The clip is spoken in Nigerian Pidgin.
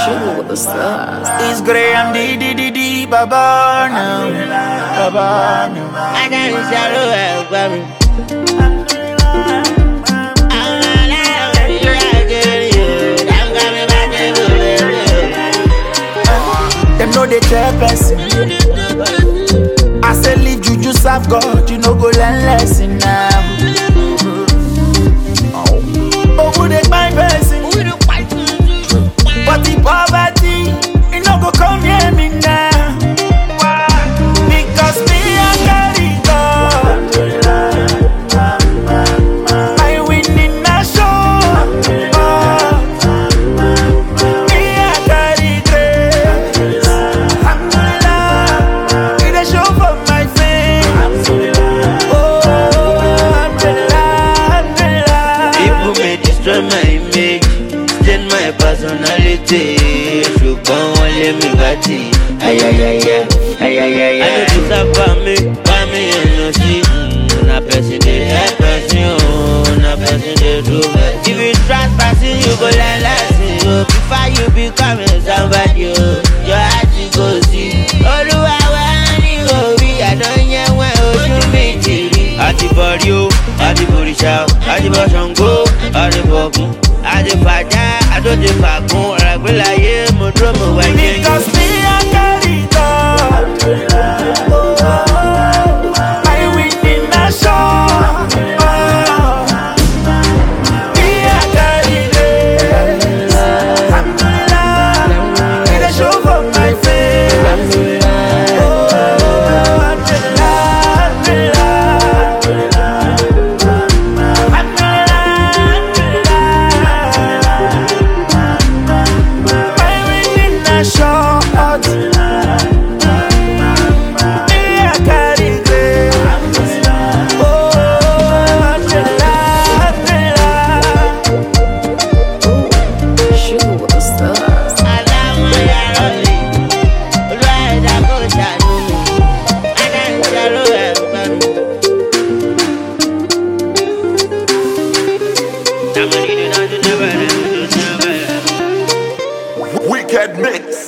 Sugar with the stars. It's Graham D D D D Baba now. Baba now. Adáni ṣàrò ẹ̀gbọ́n mi. Àwọn aláwọ̀ ìlú àgẹ̀rẹ̀ yóò dáńgá mi bá dé lórí rẹ̀. Them know they tell person. I say leave juju serve God, you no go learn lesson now. Oh, who they find person? But the poverty, it no go come near me now. Because me I carry God. I win in a show. Oh, me I carry grace. Alhamdulillah, it a show for my face. Oh, alhamdulillah, alhamdulillah. People may destroy my image, stain my personality. Ṣùgbọ́n wọ́n lé mi bàtì. Ayayaya, ayayaya. I no deserve for me, why me ẹnu sí? Na person dey help person o, na person dey do best. If you trust person, you go learn lesson o. Before you become somebody o, your heart go see. Olúwa wá ní orí, àdán wẹ̀ ojú mi ti rí. Àtibọ̀rí o, àtibọ̀rìṣà o, àtibọ̀ Ṣàngó, àtibọ̀gún, àtibàjá, àtòjì fàgún, ọ̀ràgbélayé, mo dúró mo wẹ̀ jẹ́. Because me I carry God. I win in a show. Me I carry grace. Alhamdulillah, it a show for my face. Oh, alhamdulillah, alhamdulillah. I win in a show. Me I carry grace. Oh, alhamdulillah, alhamdulillah. Sugar with the stars. Aláwọ̀ yàrá mi, olúwa ẹ̀dá kò ṣàánú mi, adáni ṣàrò ẹ̀gbọ́n mi. Somebody do not do never, do never. Wicked mix.